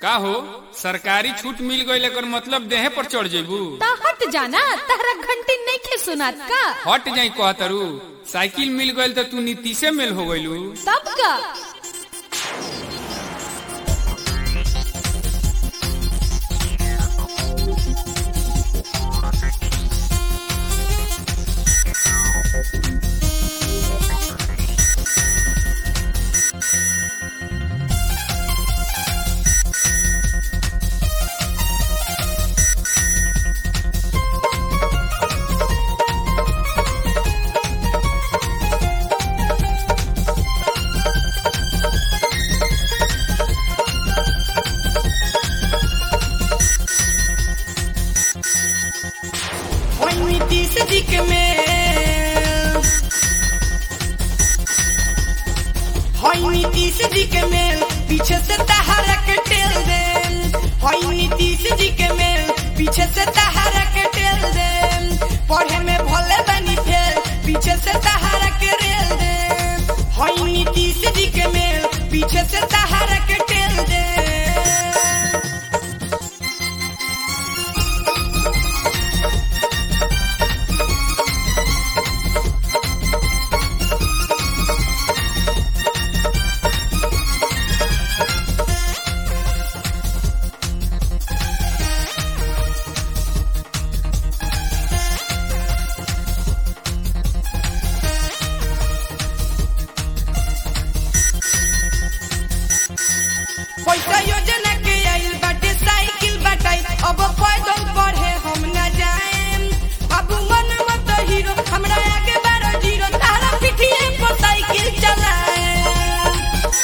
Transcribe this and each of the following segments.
का हो सरकारी छूट मिल गई एकर मतलब देहे पर चढ़ जेबू ता हट जाना तारा घंटी नहीं खे सुनात का हट जाई कहतरू साइकिल मिल गई तो तू नीतीशे मेल हो गईलू तब का ओइ नीतीश जी के मेल होई नीतीश जी के मेल पीछे से तहारा के टेल देम होई नीतीश जी के मेल पीछे से तहारा के टेल देम पढ़े में भले बनी फेल पीछे से तहारा के रेल देम होई नीतीश जी के मेल पीछे से तहारा के टेल देम पैसा योजना के आइल बाटे साइकिल बाटाई अब पैदल पढ़े हम न जाएम अब मन मत हीरो हमरा आगे बारो जीरो तारा पिठिए पर साइकिल चलाएम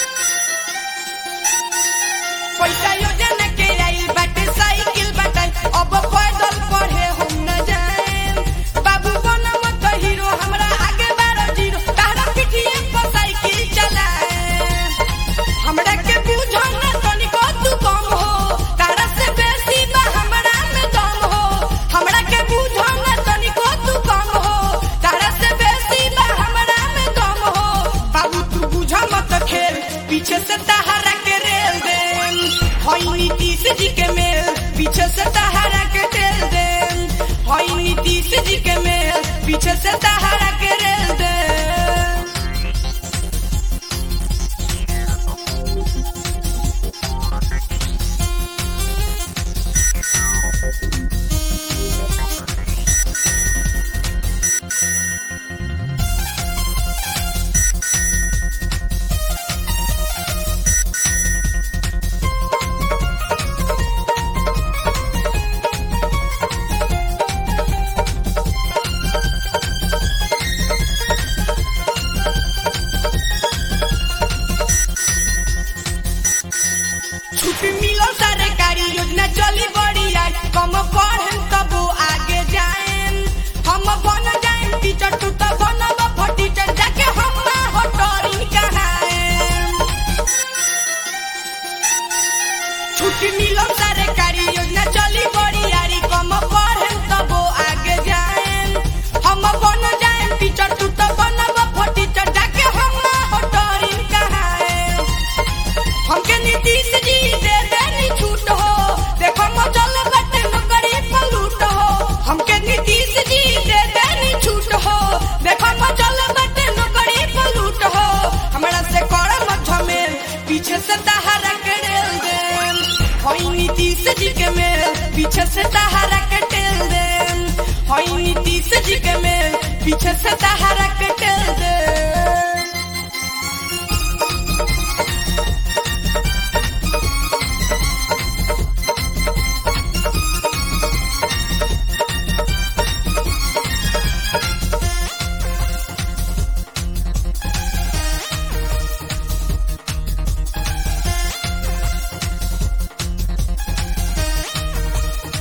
पैसा योजना के आइल बाटे साइकिल बाटाई अब पैदल पढ़े हम न जाएम बाबू बन मत हीरो हमरा आगे बारो जीरो तारा पिठिए पर साइकिल चलाएम हमरा के बुझो ना तनिको तू कम हो तारा से बेसी बा हमरा में दम हो हमरा के बुझो ना तनिको तू कम हो तारा से बेसी बा हमरा में दम हो बाबू तू बुझो मत खेल पीछे से तहारा के रेल देम होई नीतीश जी के मेल पीछे से तहारा के टेल देम होई नीतीश जी के मेल पीछे से तहारा के रेल देम छुट्टी मिलो सरकारी योजना चली बड़ी आज कम पढ़े तब आगे जाएम हम बन जाएम टीचर तू तो बनब टीचर जाके हम हो टोरी कहाएम छुट्टी मिलो सरकारी योजना चली बड़ी यारी कम पढ़े तब आगे जाएम हम बन जाएम टीचर तू तो बनब टीचर जाके हम हो टोरी कहाएम हमके नीतीश जी दे देनी छूट हो देखो मचल बटे नौकरी पर लूट हो हमके नीतीश जी दे देनी छूट हो देखो मचल बटे नौकरी पर लूट हो हमरा से कर मत झमेल पीछे से तहारा के रेल देम होई नीतीश जी के मेल पीछे से तहारा के टेल देम होई नीतीश जी के मेल पीछे से तहारा के टेल देम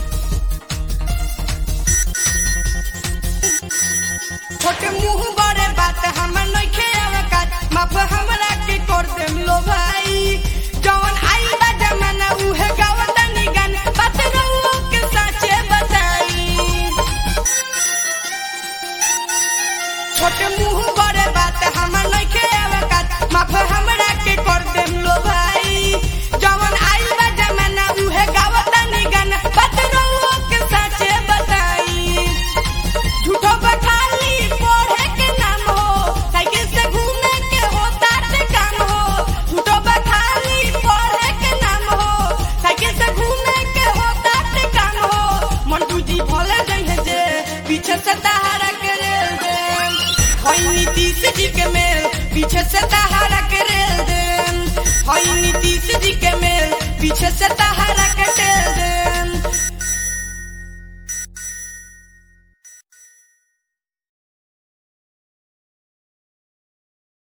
छोटे मुंह बड़े पीछे से तहारा के रेल देम हई नीतीश जी के मेल पीछे से तहारा के रेल देम हई नीतीश जी के मेल पीछे से तहारा